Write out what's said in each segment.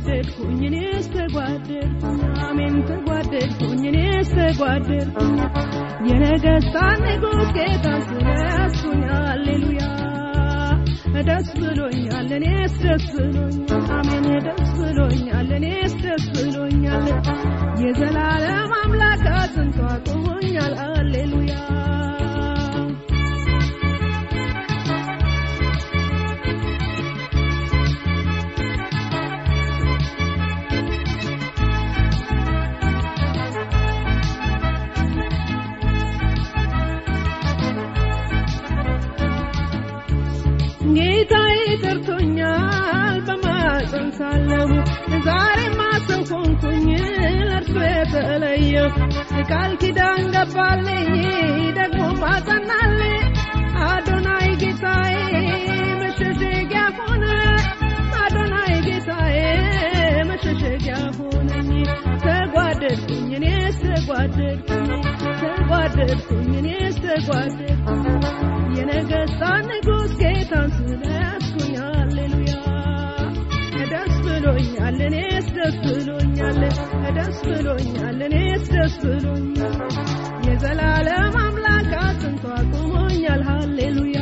ተጓደድኩኝ እኔስ ተጓደድኩኝ አሜን ተጓደድኩኝ እኔስ ተጓደድኩኝ የነገሥታት ንጉሥ ጌታ ስለያዝኩኝ ሃሌሉያ ደስ ብሎኛል እኔስ ደስ ብሎኛል አሜን ደስ ብሎኛል እኔስ ደስ ብሎኛል የዘላለም አምላክ አጽንቶ አቁሞኛል ሃሌሉያ ጌታዬ ጠርቶኛል በማፀን ሳለሁ ዛሬማ ሰው ሆንኩኝ ለእርሱ የተለየሁ ቃል ኪዳን ገባልኝ ደግሞ ማጸናልኝ አዶናይ ጌታዬ መሸሸጊያ ሆነ አዶናይ ጌታዬ መሸሸጊያ ሆነኝ ተጓደድኩኝ እኔስ ተጓደድኩኝ ተጓደድኩኝ እኔስ ተጓደድኩኝ የነገሥታት ንጉሥ ጌታን ስለያዝኩኝ ሃሌሉያ ደስ ብሎኛል እኔስ ደስ ብሎኛል ደስ ብሎኛል እኔስ ደስ ብሎኛል የዘላለም አምላክ አጽንቶ አቁሞኛል ሃሌሉያ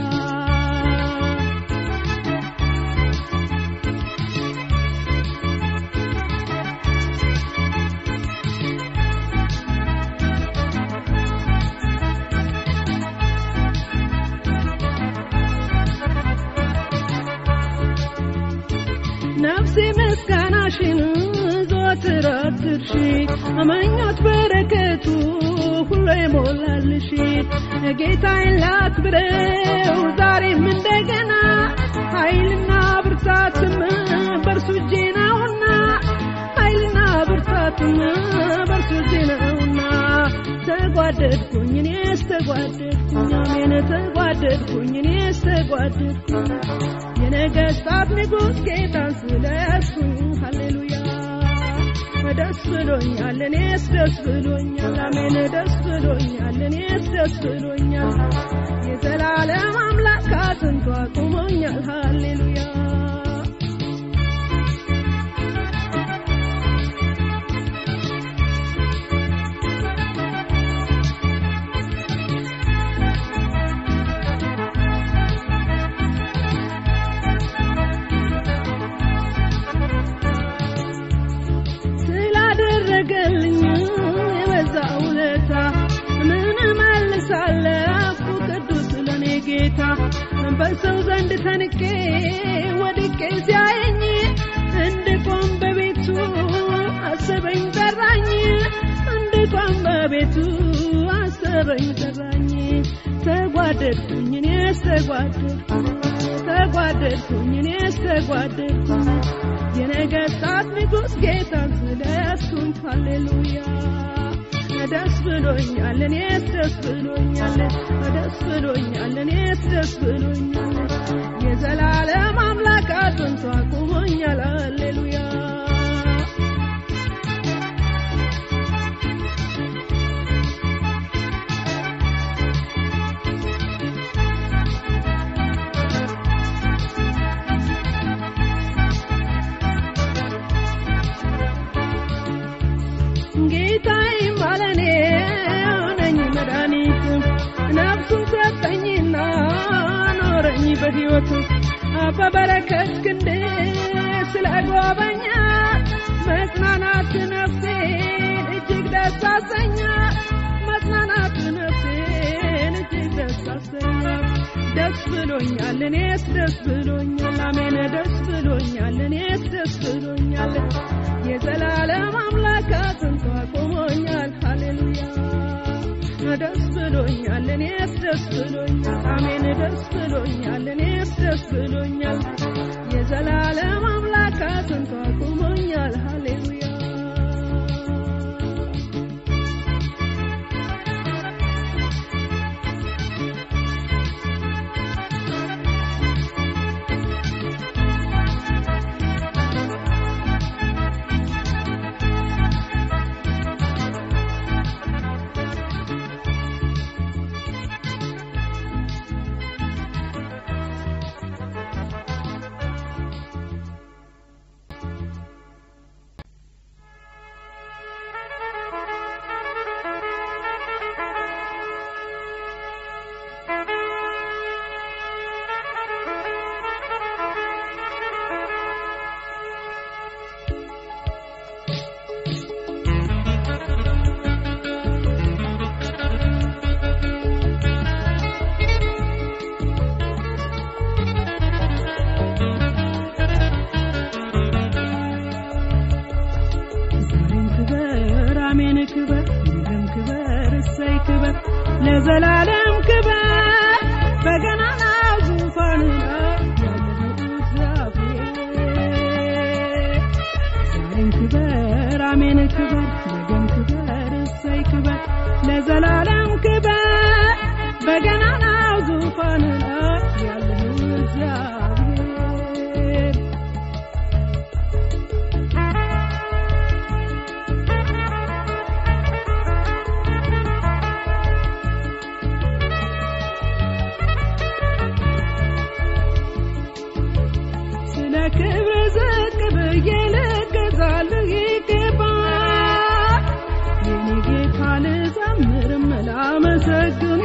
ነፍሴ ምስጋናሽን ዘወትር አትርሺ ምኞት በረከቱ ሁሉ የሞላልሽ ጌታዬን ላክብረው ዛሬም እንደገና ኃይልና ብርታትም በእርሱ እጄ ነውና ኃይልና ብርታትም በእርሱ እጄ ነውና ተጓደድኩኝ እኔስ ተጓደድኩኝ አሜን ተጓደድኩኝ እኔስ ተጓደድኩኝ የነገሥታት ንጉሥ ጌታን ስለያዝኩኝ ሃሌሉያ ደስ ብሎኛል እኔስ ደስ ብሎኛል አሜን ደስ ብሎኛል እኔስ ደስ ብሎኛል የዘላለም አምላክ አጽንቶ አቁሞኛል ሃሌሉያ ስላደረገልኝ የበዛ ውለታ ምን እመልሳለሁ ቅዱስ ለኔ ጌታ በሰው ዘንድ ተንቄ ወድቄ ሲያየኝ እንድቆም በቤቱ አሰበኝ ጠራኝ እንድቆም በቤቱ አሰበኝ ጠራኝ ተጓደድኩኝ እኔስ ተጓደድኩኝ ተጓደድኩኝ እኔስ ተጓደድኩኝ የነገሥታት ንጉሥ ጌታን ስለያዝኩኝ ሃሌሉያ ደስ ብሎኛል እኔስ ደስ ብሎኛል ደስ ብሎኛል እኔስ ደስ ብሎኛል የዘላለም አምላክ አጽንቶ አቁሞኛል ሃሌሉያ ጌታዬ ማለኔ ሆነኝ መድኃኒቱ ነፍሱን ሰጠኝና ኖረኝ በሕይወቱ በበረከት ክንድ ስለጎበኛ መጽናናት ነፍሴን እጅግ ደስ አሰኛ መጽናናት ነፍሴን እጅግ ደስ አሰኛ ደስ ብሎኛል እኔስ ደስ ብሎኛል አሜን ደስ ብሎኛል እኔስ ደስ ብሎኛል የዘላለም አምላክ አጽንቶ አቁሞኛል ሃሌሉያ ደስ ብሎኛል እኔስ ደስ ብሎኛል አሜን ደስ ብሎኛል እኔስ ደስ ብሎኛል የዘላለም አምላክ አጽንቶ አቁሞኛል ሃሌሉያ ዙፋን ላይ ያለኸው እግዚአብሔር ዛሬም ክበር አሜን ክበር ነገም ክበር እሰይ ክበር ለዘላለም ክበር በገናናው ዙፋን ላይ ያለኸው እግዚአብሔር ስለ ክብር ዝቅ ብዬ ልገዛልህ ይገባል የኔ ጌታ ልዘምርም ላመሰግን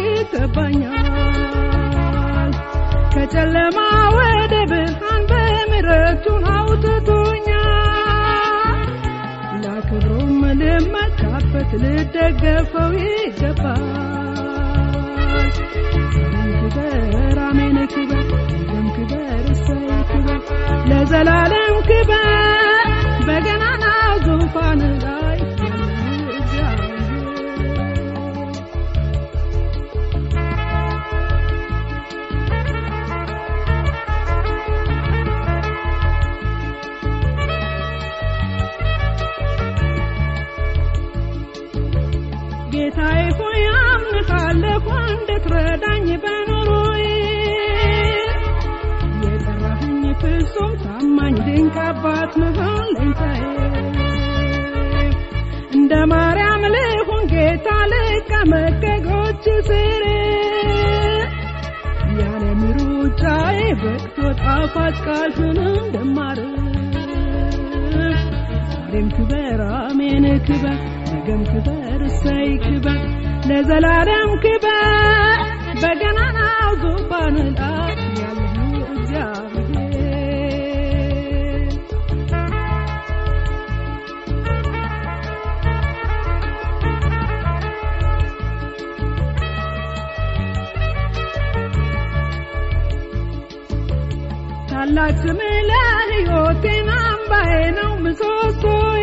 ይገባኛል ከጨለማ ወደ ብርሃን በምሕረቱን አውጥቶኛል ላክብሮም ልመካበት ልደገፈው ይገባል ክበር አሜን ክበር ነገም ክበር እሰይ ክበር ለዘላለም ክበር በገናናው ዙፋን ላይ ያለህ እግዚአብሔር ጌታዬ ሆይ አምንሃለሁ እንድትረዳኝ በኑሮዬ የጠራኸኝ ፍጹም ታማኝ ድንቅ አባት መሆን ለኝታዬ እንደ ማርያም ልሁን ጌታ ልቀመጥ ከእግሮች ስር ያለ ምሩጫዬ በቅቶ ጣፋጭ ቃልህን እንደማርፍ ዛሬም ክበር አሜን ክበር ነገም ክበር እሰይ ክበር ለዘላለም ክበር በገናናው ዙፋን ላይ ያለኸው እግዚአብሔር ታላቅ ስምህ ለሕይወቴን አምባዬ ነው ምሰሶዬ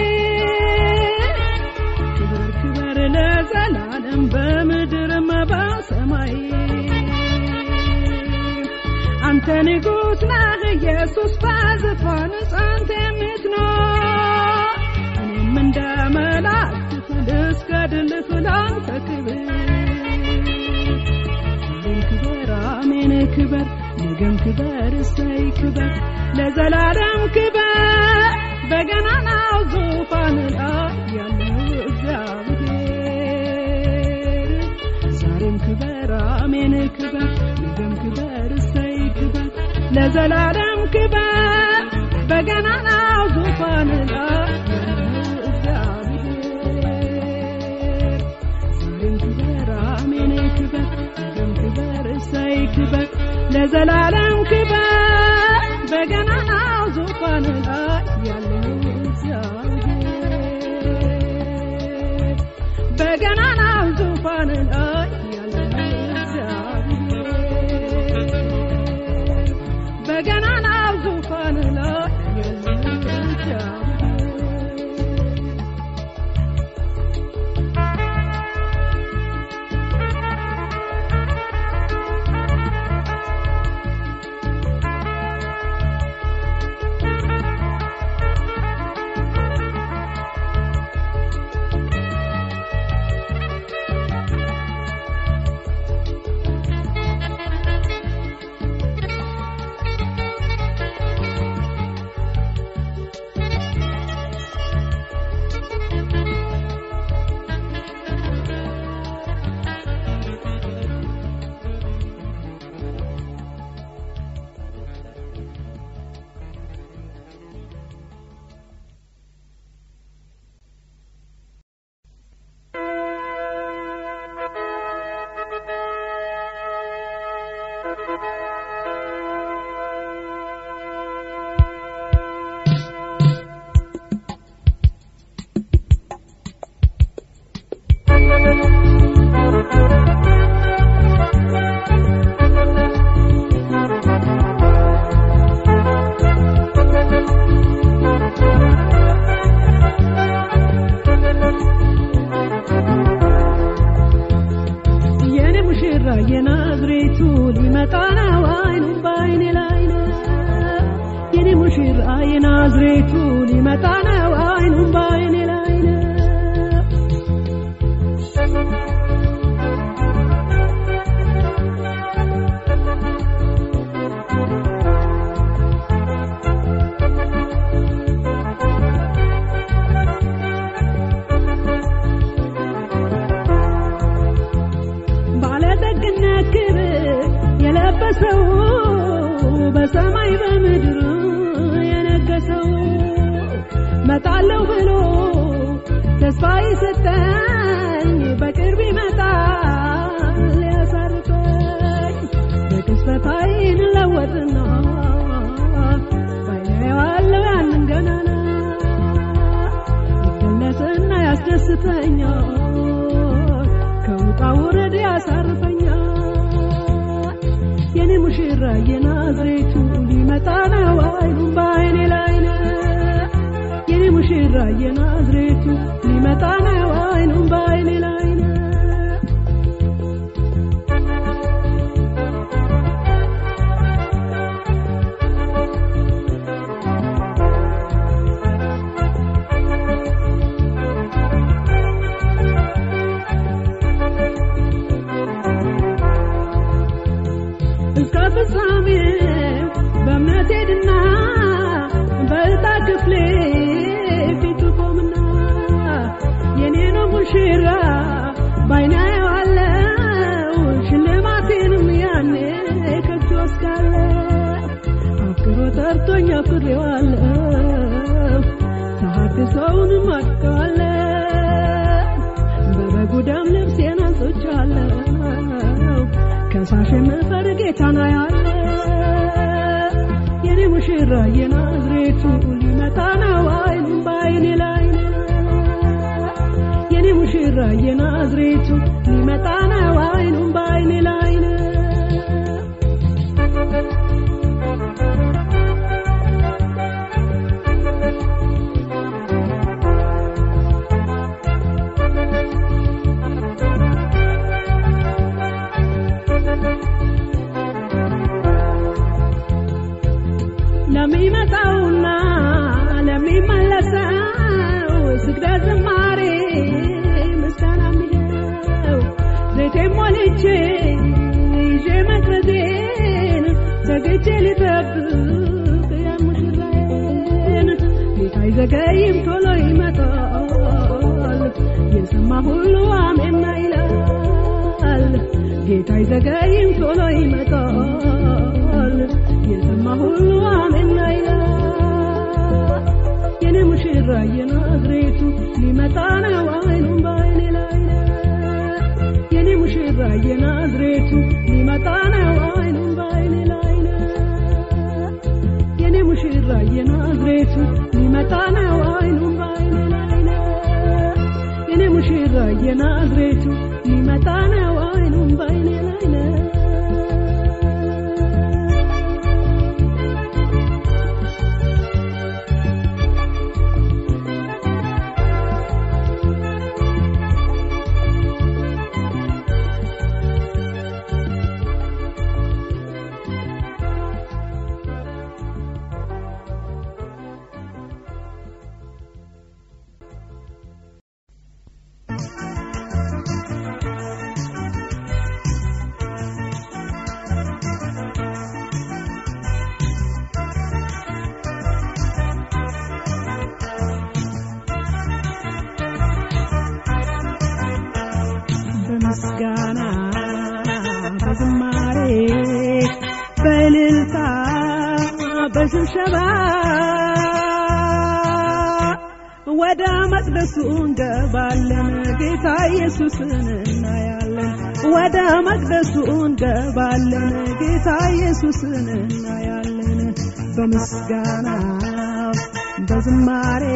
ክብር ክብር ለዘላለም በምድርም በሰማይ አንተ ንጉሥ ነህ ኢየሱስ በዙፋን ጸንተ የምትኖር እኔም እንደ መላእክት ልስገድልህ ላንተ ክብር ዛሬም ክበር አሜን ክበር ነገም ክበር እሰይ ክበር ለዘላለም ክበር በገናናው ዙፋን ላይ ያለው እግዚአብሔር ዛሬም ክበር አሜን ክበር ነገም ክበር እሰይ ክበር ለዘላለም ክበር በገናናው ዙፋን ላይ ያለው እግዚአብሔር ዛሬም ክበር አሜን ክበር ነገም ክበር እሰይ ክበር ለዘላለም ክበር በገናናው ዙፋን ላይ ያለው እግዚአብሔር በገናናው ዙፋን ላይ ያለው እግዚአብሔር በገናናው ዙፋን ላይ ያለው እግዚአብሔር አይኑን በአይኔ ላይ ነው ባለጠግነት ክብር የለበሰው በሰማይ በምድር የነገሰው መጣለው ብሎ ተስፋ ይሰጠኝ በቅርብ ይመጣል ሊያሳርፈኝ በቅጽበት ዓይን ለወጥና ባይናየዋለው ያንን ገናና ይገለጽና ያስደስተኛል ከውጣ ውረድ ያሳርፈኛል የኔ ሙሽራ የናዝሬቱ ሊመጣ ነው አይኑን በአይኔ ላይ ነው የኔ ሙሽራ የናዝሬቱ ሊመጣ ነው አይኑን በአይኔ ላይ ነው እስከ ፍጻሜው በእምነት ሄድና በዕጣ ክፍሌ ፊቱ ቆምና የኔ ነው ሙሽራ ባይኔ አየዋለው ሽልማቴንም ያኔ ከእጁ ወስዳለው አፍቅሮ ጠርቶኝ አፍሬዋለው ተሐድሶውንም አድቀዋለው በበጉ ደም ልብሴን አንጽቻለሁ ከሳሽ የምፈር ጌታና ያለ የኔ ሙሽራ የናዝሬቱ ሊመጣ ነው አይኑን በአይኔ ላይ ነው የኔ ሙሽራ የናዝሬቱ ሊመጣ ነው አይኑን በአይኔ ላይ ነው ለሚመጣውና ለሚመለሰው ስግደት ዝማሬ ምስጋና የሚለው ዘይቴን ሞልቼ ይዤ መቅረዜን ዘግቼ ሊጠብቅ ያን ሙሽራዬን ጌታ አይዘገይም ቶሎ ይመጣል የሰማ ሁሉ አሜን ይላል ጌታ አይዘገይም ቶሎ ይመጣል የሰማ ሁሉ አሜን ይላል የኔ ሙሽራ የናዝሬቱ ሊመጣ ነው አይኑን በአይኔ ላይ ነው የኔ ሙሽራ የናዝሬቱ ሊመጣ ነው አይኑን በአይኔ ላይ ነው የኔ ሙሽራ የናዝሬቱ ሊመጣ ነው አይኑን በአይኔ ላይ ነው የኔ ሙሽራ የናዝሬቱ ሊመጣ ነው አይኑን በአይኔ ላይ ነው በምስጋና በዝማሬ በእልልታ በሽብሸባ ወደ መቅደሱ እንገባለን ጌታ ኢየሱስን እናያለን ወደ መቅደሱ እንገባለን ጌታ ኢየሱስን እናያለን በምስጋና በዝማሬ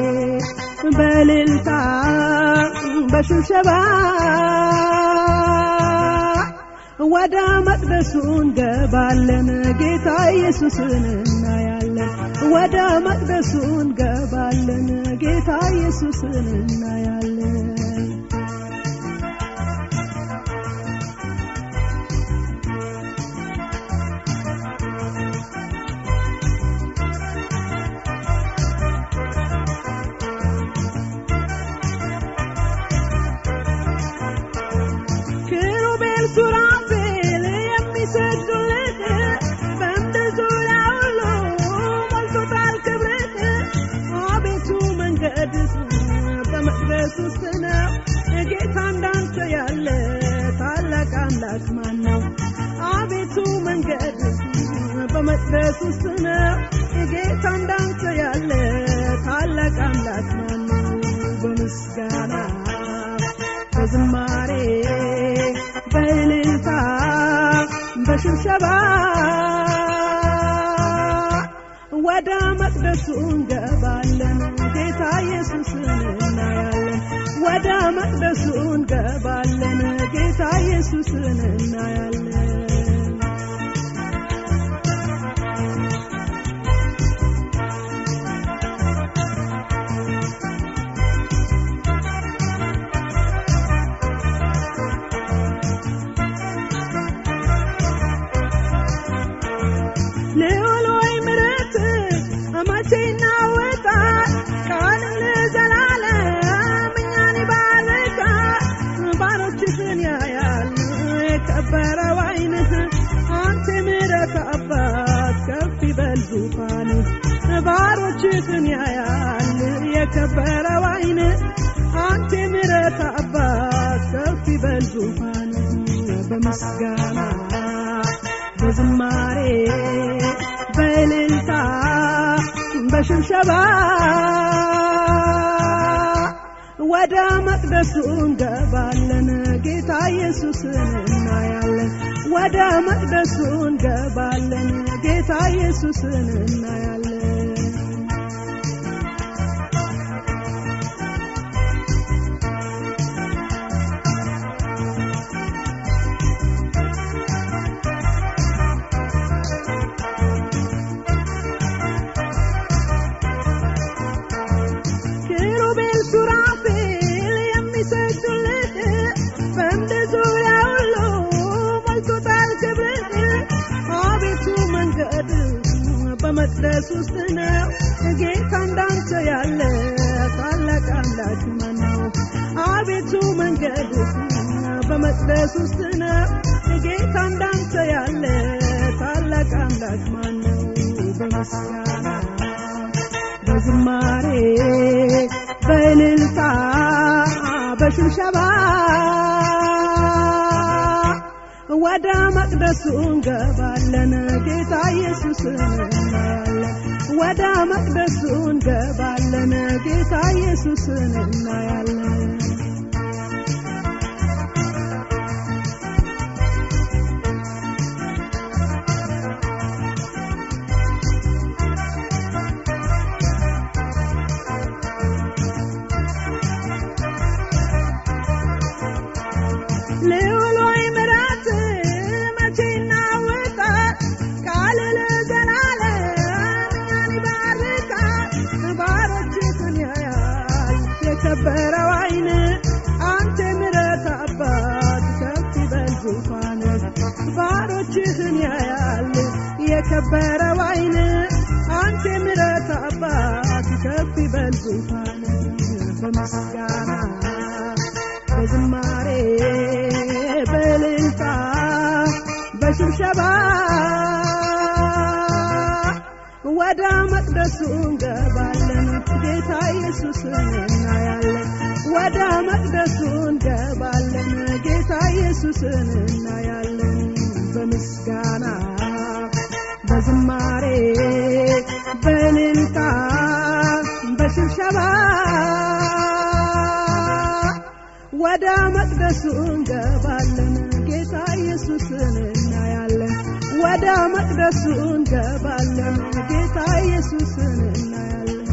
በእልልታ በሽብሸባ ወደ መቅደሱ እንገባለን ጌታ ኢየሱስን እናያለን ወደ መቅደሱ እንገባለን ጌታ ኢየሱስን እናያለን በመቅደስ ውስጥ ነው ጌታ እንዳንተ ያለ ታላቅ አምላክ ማን ነው? አቤቱ መንገድ በመቅደስ ውስጥ ነው ጌታ እንዳንተ ያለ ታላቅ አምላክ ማን ነው? በምስጋና በዝማሬ በእልልታ በሽብሸባ ወደ መቅደሱ እንገባለን ጌታ ኢየሱስን እናያለን። ወደ መቅደሱ እንገባለን ጌታ ኢየሱስን እናያለን። ልዑል ሆይ ምሕረት መቼ ይናወጣል? ቃል ለዘላለም እኛን ይባርካል። ባሮችህን ያያል የከበረው ዓይንህ አንተ ምሕረት አባት ከፍ ይበል ዙፋንህ። ባሮችህን ያያል የከበረው ዓይንህ አንተ ምሕረት አባት ከፍ ይበል ዙፋንህ በምስጋና በዝማሬ በእልልታ በሽብሸባ ወደ መቅደሱ እንገባለን ጌታ ኢየሱስን እናያለን። ወደ መቅደሱ እንገባለን ጌታ ኢየሱስን እናያለን። ኪሩቤል ሱራፌል የሚሰግዱልህ በምድር ዙሪያ ሁሉ ሞልቶታል ክብርህ። አቤቱ መንገድ በመቅደስ ውስጥ ነው ጌታ እንዳንተ ያለ ታላቅ አምላክ ማን ነው? አቤቱ መንገድ በመቅደስ ውስጥ ነው ጌታ እንዳንተ ያለ ታላቅ አምላክ ማን ነው? በምስጋና በዝማሬ በእልልታ በሽብሸባ ወደ መቅደሱ እንገባለን ጌታ ኢየሱስን እናያለን። ወደ መቅደሱ እንገባለን ጌታ ኢየሱስን እናያለን። ልዑል ሆይ ምሕረት መቼ ይናወጣል? ቃል ለዘላለም እኛን ይባርካል። ባሮችህን ያያል የከበረው ዓይን አንተ ምሕረት አባት ከፍ ይበል ዙፋንህ። ባሮችህን ያያል የከበረው ዓይን አንተ ምሕረት አባት ከፍ ይበል ዙፋንህ በምስጋና በዝማሬ በእልልታ በሽብሸባ ወደ መቅደሱ እንገባለን ጌታ ኢየሱስን እናያለን። ወደ መቅደሱ እንገባለን ጌታ ኢየሱስን እናያለን። በምስጋና በዝማሬ በእልልታ በሽብሸባ ወደ መቅደሱ እንገባለን ጌታ ኢየሱስን እናያለን። ወደ መቅደሱ እንገባለን ጌታ ኢየሱስን እናያለን።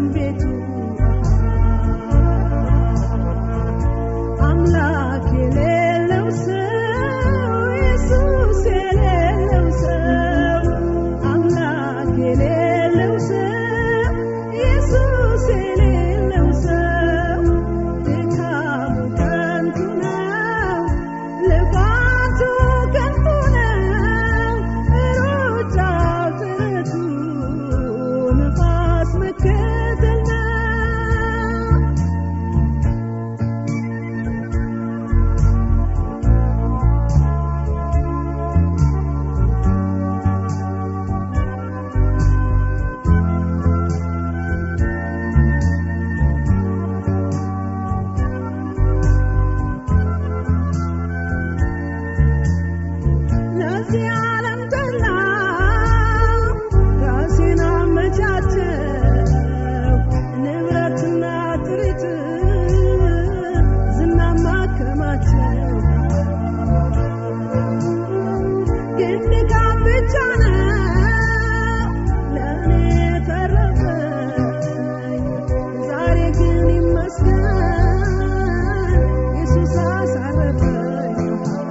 ቤቱ አምላክ የሌለው ሰው ኢየሱስ የሌለው ሰው አምላክ የሌለው ሰው ኢየሱስ የሌለው ሰው ድካሙ ከንቱ ነው፣ ልፋቱ ከንቱ ነው፣ ሩጫው ጥረቱ ነፋስ መከተል ነው። ለዚህ ዓለም ጠላ ራሴን አመቻቸው ንብረትና ጥሪት ዝናማ ከማቸው ግን ድካም ብቻ ነው ለእኔ ተረፈኝ ዛሬ ግን ይመስገን ኢየሱስ አሳረፈኝ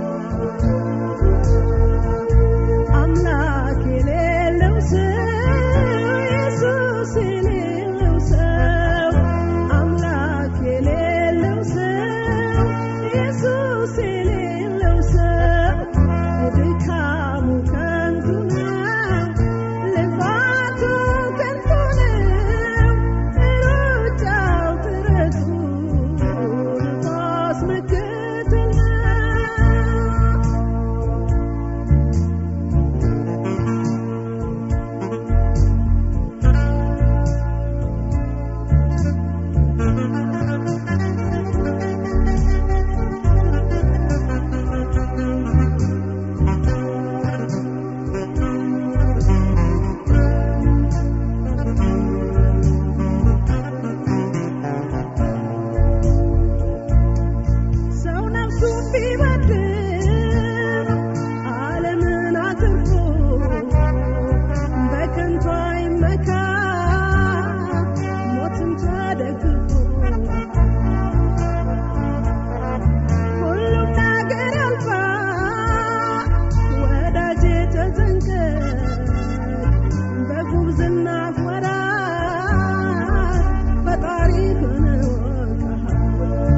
አምላክ የሌለው ሰው ኢየሱስ የሌለው ሰው አምላክ የሌለው ሰው ኢየሱስ የሌለው ሰው ድካሙ ከንቱ ነው፣ ልፋቱ ከንቱ ነው፣ ሩጫው ጥረቱ ነፋስ መከተል ነው። ሰው ነፍሱን ቢበድል ዓለምን አትርፎ በከንቱ አይመካ ሞትን ተደግፎ ሁሉም ነገር ያልፋል ወዳጄ ተጠንቀቅ በጉብዝና ወራት ፈጣሪህን እወቅህ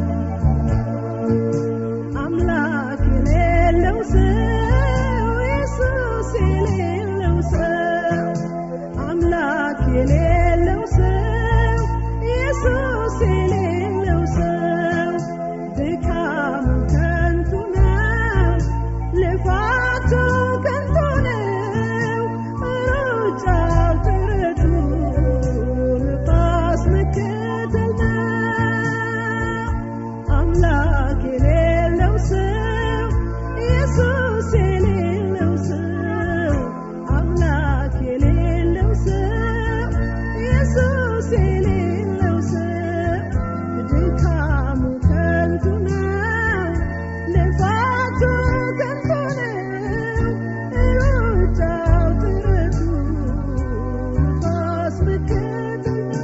አምላክ የሌለው ሰው ኢየሱስ የሌለው ሰው አምላክ የሌለው ሰው ኢየሱስ የሌለው ሰው ድካሙ ከንቱ ነው፣ ልፋቱ ከንቱ ነው፣ ሩጫው ጥረቱ ነፋስ መከተል ነው። አምላክ የሌለው ሰው ኢየሱስ የሌለው ሰው አምላክ የሌለው ሰው ኢየሱስ የሌለው ሰው ድካሙ ከንቱ ነው፣ ልፋቱ ከንቱ ነው፣ ሩጫው ጥረቱ ነፋስ መከተል ነው።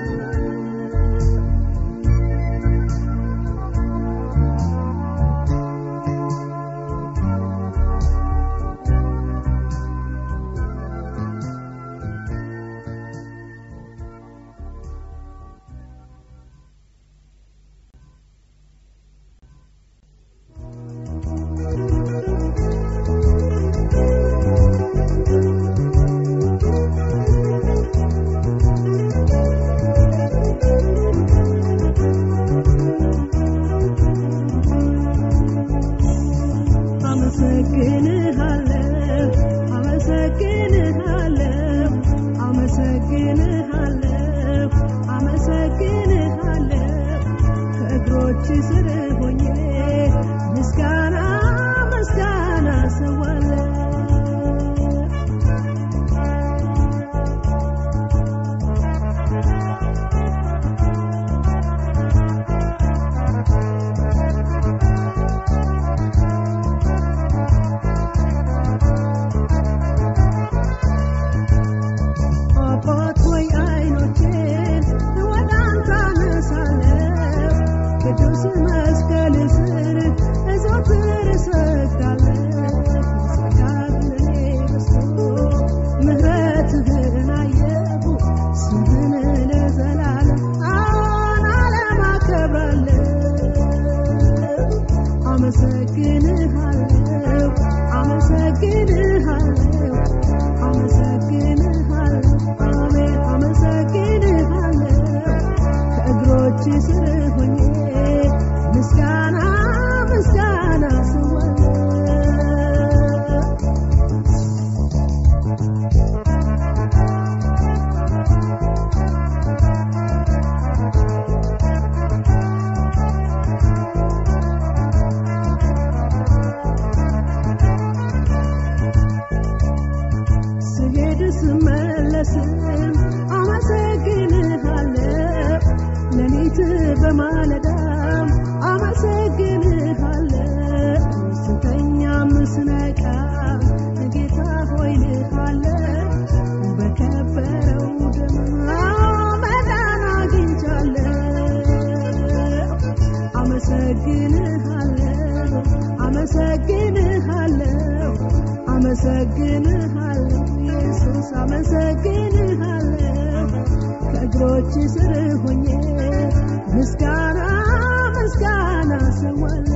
አመሰግንሃለሁ አመሰግንሃለሁ አመሰግንሃለሁ አመሰግንሃለሁ ከእግሮች ስር ሆኜ ምስጋና ምስጋና ሰዋለሁ አባት ሆይ አይኖቼን ከእግሮች ስር ሆኜ ምስጋና ምስጋና ስወለ ስሄድ ስመለስም አመሰግንሃለሁ ሌሊት በማለዳም አመሰግንሃለሁ ስተኛም ስነቃ ጌታ ሆይ ልሃለሁ በከበረው ደም መዳን አግኝቻለሁ አመሰግንሃለሁ አመሰግንሃለሁ አመሰግንሃለሁ ኢየሱስ አመሰግንሃለሁ ከእግሮች ስር ሆኜ ምስጋና ምስጋና ሰዋለሁ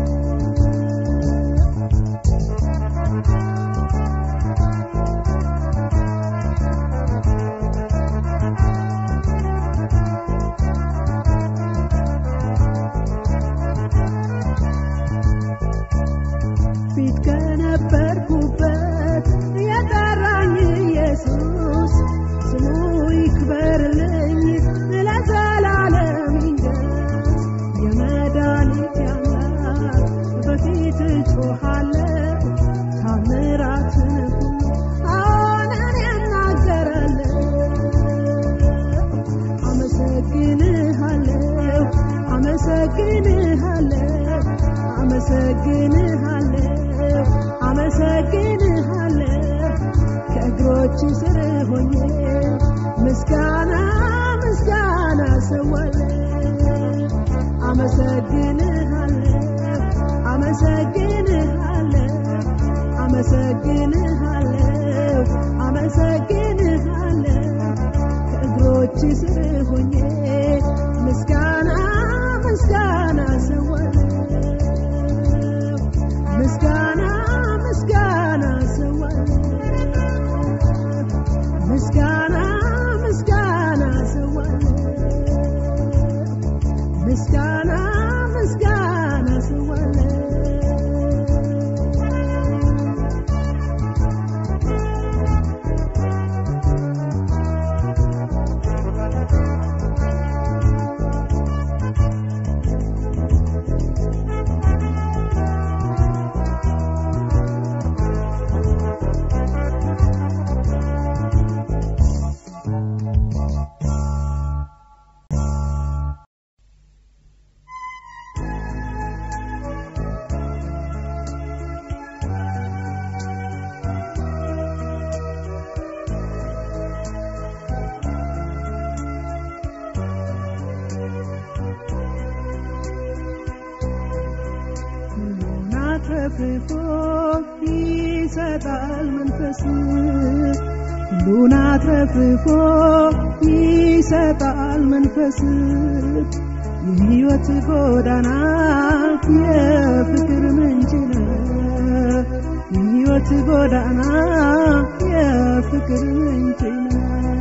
ፊት ከነበርኩበት የጠራኝ ኢየሱስ ስሙ ይክበርልኝ ለዘላለም ይንገስ። የመድኃኒቴ አምላክ በፊት እጮኻለሁ ታምራትን ሁሉ አዎን እኔ እናገራለሁ። አመሰግንሃለሁ አመሰግንሃለሁ አመሰግንሃለሁ አመሰግንሃለሁ ከእግሮች ስር ሆኜ ምስጋና ምስጋና ሰዋለሁ አመሰግንሃለሁ አመሰግንሃለሁ አመሰግንሃለሁ አመሰግንሃለሁ ከእግሮች ስር ሆኜ ምስጋና ምስጋና ሰዋለሁ ምስጋና ምስጋና ሰዋለሁ ምስጋና ምስጋና ሰዋለሁ ምስጋና ምስጋና ሰዋለሁ ሁሉን አትረፍርፎ ይሰጣል መንፈስ ሁሉን አትረፍርፎ ይሰጣል መንፈስ የሕይወት ጎዳና የፍቅር ምንጭ ነው የሕይወት ጎዳና የፍቅር ምንጭ ነው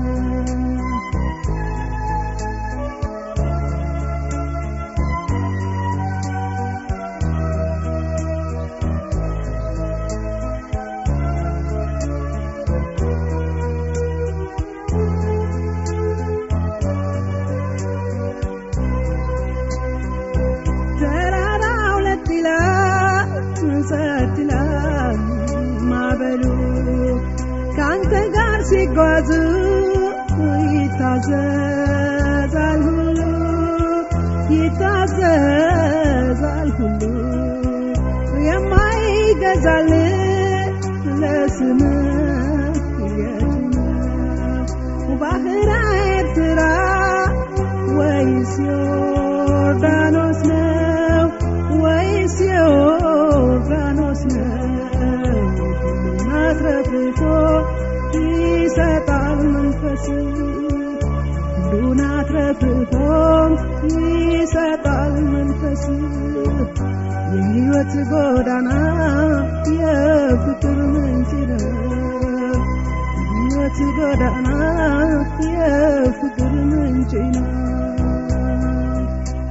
ተራራው ለጥ ይላል ጸጥ ይላል ማዕበሉ ከአንተ ጋር ሲጓዙ ይታዘዛል ሁሉ ይታዘዛል ሁሉ የማይገዛል ለስምህ የት ነው ባህረ ኤርትራ ወይስ ዮርዳኖስ ነው ወይስ ዮርዳኖስ ነው ሁሉን አትረፍርፎ ይሰጣል መንፈስ ሁሉን አትረፍርፎ ይሰጣል መንፈስ የሕይወት ጎዳና የፍቅር ምንጭ ነው የሕይወት ጎዳና የፍቅር ምንጭ ነው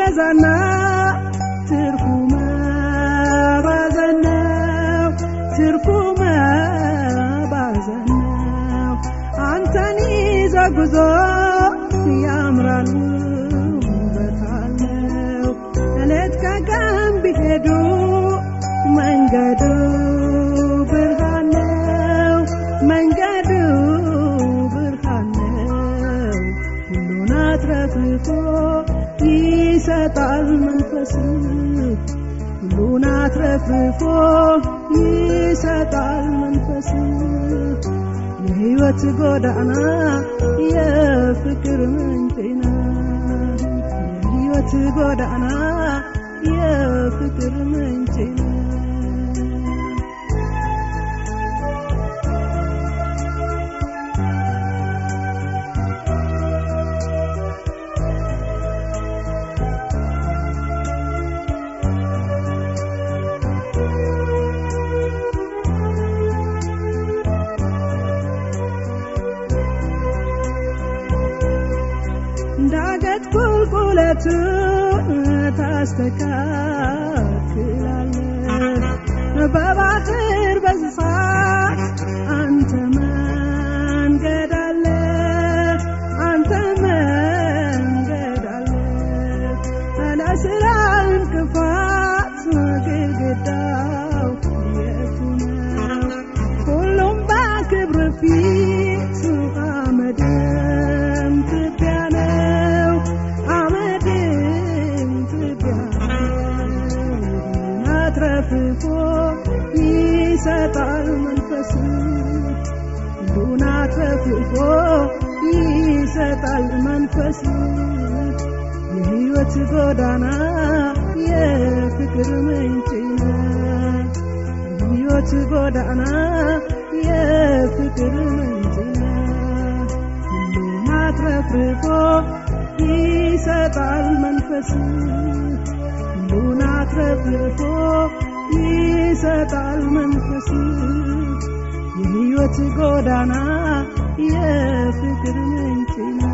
ሲበዛና ትርፉ መባዘን ነው ትርፉ መባዘን ነው አንተን ይዞ ጉዞ ያምራል ውበት አለው እሌት ከቀን ቢሄዱ መንገዱ ብርሃን ነው መንገዱ ብርሃን ነው ሁሉን አትረፍርፎ ይሰጣል መንፈስ ሁሉን አትረፍርፎ ይሰጣል መንፈስ የህይወት ጎዳና የፍቅር ምንጭ ነው የህይወት ጎዳና የፍቅር ምንጭ ነው ዳገት ቁልቁለቱን ታስተካክላለህ በባህር በዝፋት አንተ መንገድ አለ አንተ መንገድ አለ ለስራ እንቅፋት ግድግዳው የቱ ነው ሁሉም በክብር ፊት አመድም ትቢያ ነው አመድም ትቢያ ነው አትረፍርፎ ይሰጣል መንፈስ ሁሉን አትረፍርፎ ይሰጣል መንፈስ የህይወት ጎዳና የፍቅር ምንጭ ነው የህይወት ጎዳና የፍቅር ምንጭ ነው ሁሉን አትረፍርፎ ይሰጣል መንፈስ ሁሉን አትረፍርፎ ይሰጣል መንፈስ የህይወት ጎዳና የፍቅር ምንጭ ነው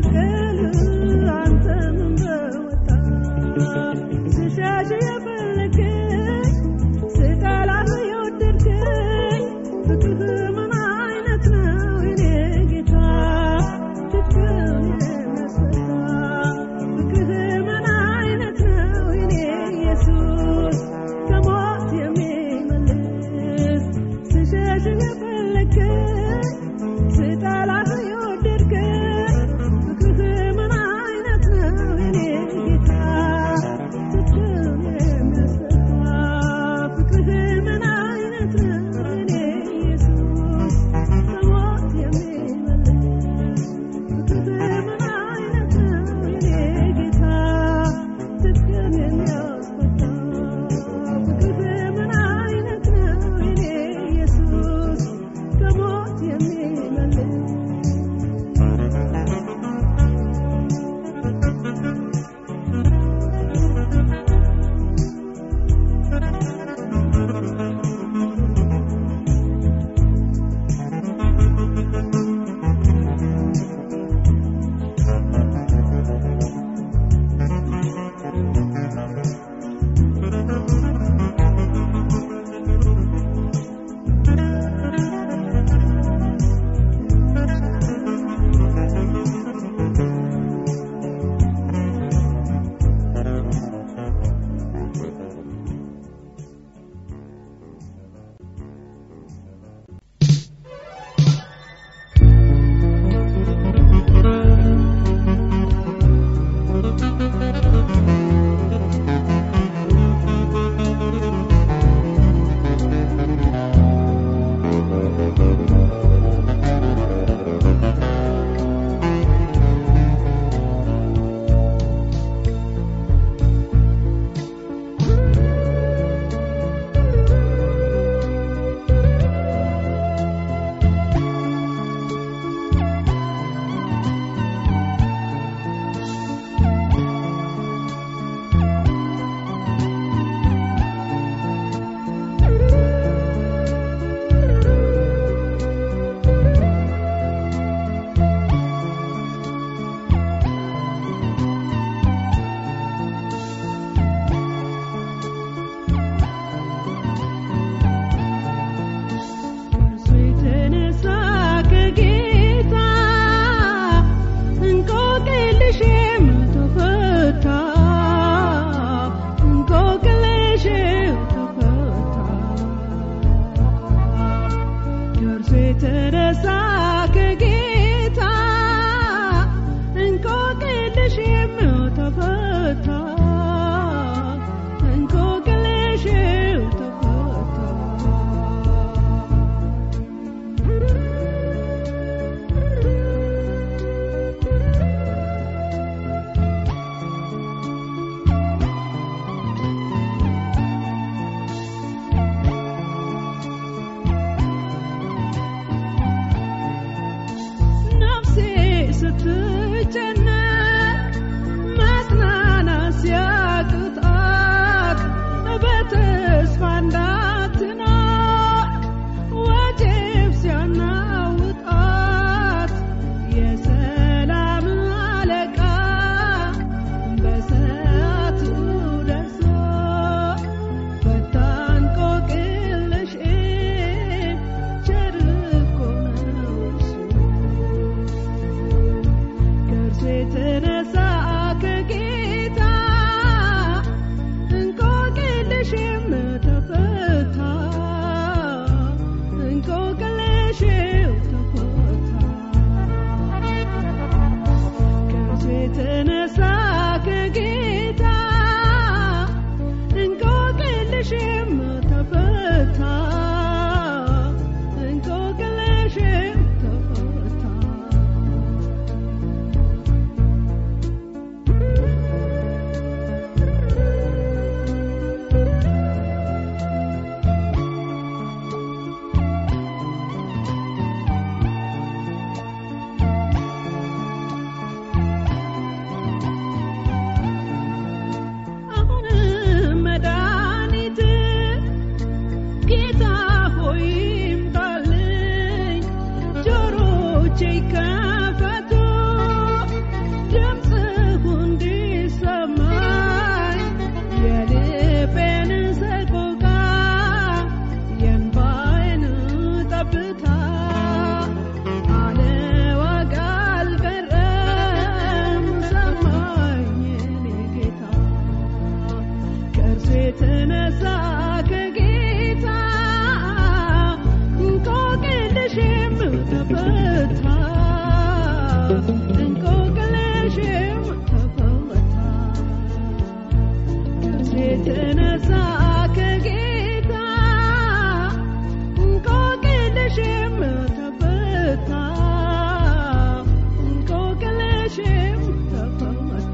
መስቀል አንተ ምን በወጣ ስሸሽ የፈለገኝ ስጠላህ የወደድከኝ ፍቅርህ ምን አይነት ነው የኔ ጌታ ፍቅርን የሚያስፈታ ፍቅርህ ምን አይነት ነው የኔ ኢየሱስ ከሞት የሚመልስ ስሸሽ የፈለገኝ ስጠላህ የወደድከኝ ፍቅርህ ምን አይነት ነው የኔ ጌታ ፍቅርን የሚያስፈታ ፍቅርህ ምን አይነት ነው የኔ ኢየሱስ ከሞት የሚመልስ ፍቅርህ ምን አይነት ነው የኔ ጌታ ፍቅርን የሚያስፈታ ፍቅርህ ምን አይነት ነው የኔ ኢየሱስ ከሞት የሚመልስ እርሱ የተነሳ ከጌታ እንቆቅልሽም ተፈታ እንቆቅልሽም ተፈታ ከእርሱ የተነሳ ከጌታ እንቆቅልሽም ተፈታ እንቆቅልሽም ተፈታ ነፍሴ ስትጨነቅ መጽናናት ሲያቅታት በተስፋ እንዳትኖር ወጀብ ሲያናውጣት የሰላም አለቃ በሰዓቱ ደርሶ ፈታ እንቆቅልሽን ቸር እኮ ነው እሱ። እንቆቅልሽም ተፈታ የተነሳ ከጌታ እንቆቅልሽም ተፈታ እንቆቅልሽም ተፈታ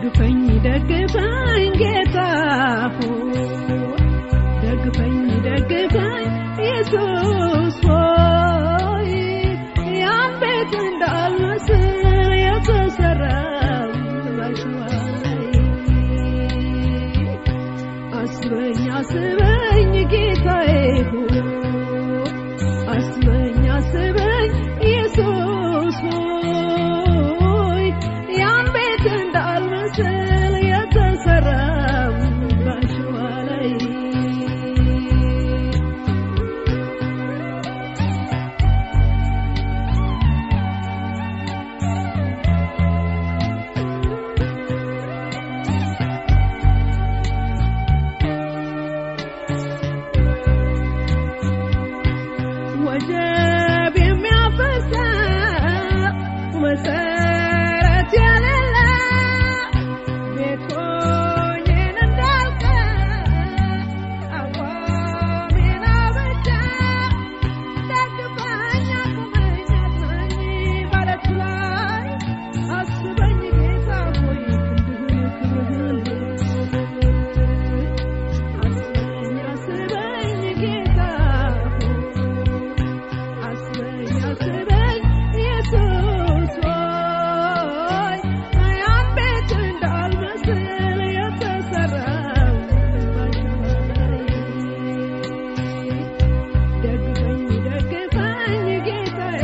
ደግፈኝ ደግፈኝ ጌታ ሆይ ደግፈኝ ደግፈኝ ኢየሱስ ሆይ ያን ቤት እንዳልመስል የተሰራው ባሸዋ ላይ አስበኝ አስበኝ ጌታዬ ሆይ አስበኝ አስበኝ ኢየሱስ ሆይ ያን ቤት እንዳልመስል የተሰራው ባሸዋ ላይ ወጀብ የሚያፈሰው መሰረት የሌለ ቤቶኝን እንዳልቀር አቋሜን አበጃ ደግፈኝ አቁመኝ አጽናኝ ባለቱ ላይ አስበኝ ጌታ ሆይ ክንድህን ክብርህን አስበኝ አስበኝ ጌታ ሆይ አስበኝ አስበኝ ኢየሱስ ሆይ ያን ቤት እንዳልመስል የተሰራው ደግፈኝ ደግፈኝ ጌታዬ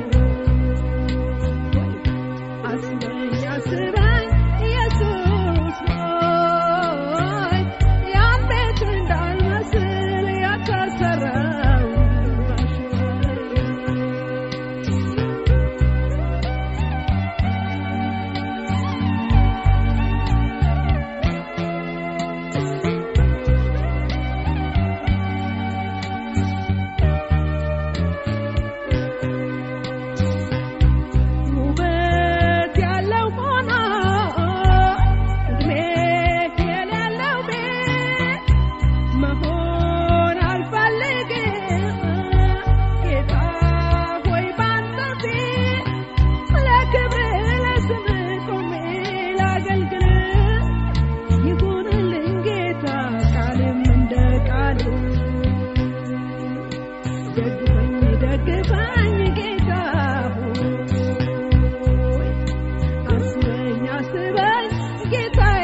ሆይ አስበኝ አስበኝ ኢየሱስ ሆይ ያን ቤት እንዳልመስል የተሰራው ውበት ያለው ሆኖ እድሜ የሌለው ቤት መሆን አልፈልግም ጌታ ሆይ ባንተ ፊት ለክብር ለስምህ ቆሜ ላገልግል ይሁንልኝ ጌታ ቃልም እንደ ቃል ደግፈኝ ደግፈኝ ጌታ ሆይ አስበኝ አስበኝ ጌታዬ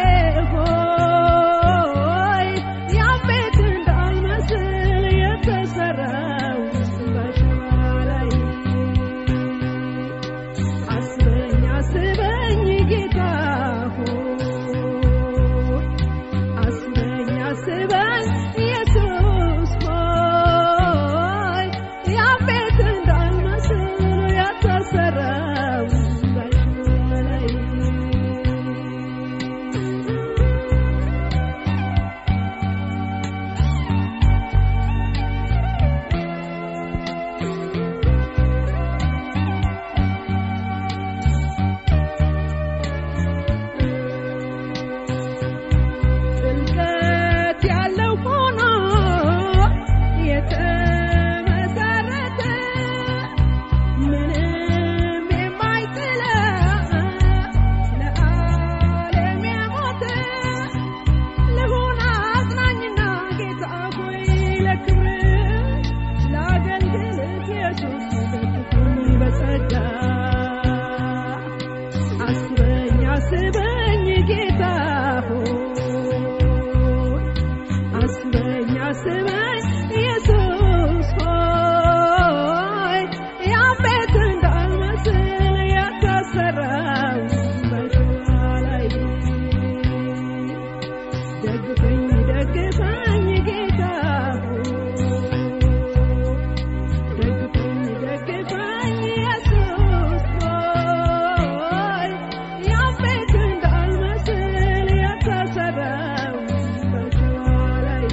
ሆይ ያን ቤት እንዳልመስል የተሰራው ባሸዋ ላይ አስበኝ አስበኝ ጌታ ሆይ አስበኝ አስበኝ ኢየሱስ ሆይ ያን ቤት እንዳልመስል የተሰራው ባሸዋ ላይ ጥልቀት ያለው ሆኖ የተመሰረተ ምንም የማይጥለ ለዓለም የሞተ ልሁን አጽናኝና ጌታ ሆይ ለክብር ለአገልግሎት ኢየሱስ ደግፎኝ በጸጋ አስበኝ አስበኝ ጌታ ሆይ አስበኝ አስበኝ ኢየሱስ ሆይ ያን ቤት እንዳልመስል የተሰራው ባሸዋ ላይ ደግፈኝ ደግፈኝ ጌታ ሆይ ደግፈኝ ደግፈኝ ኢየሱስ ሆይ ያን ቤት እንዳልመስል የተሰራው ባሸዋ ላይ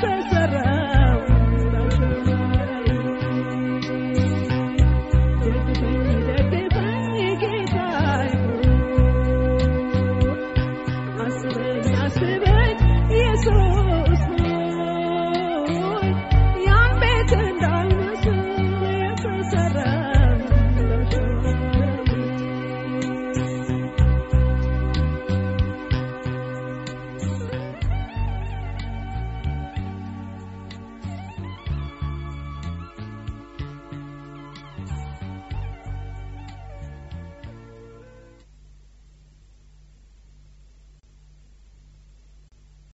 ከእጅ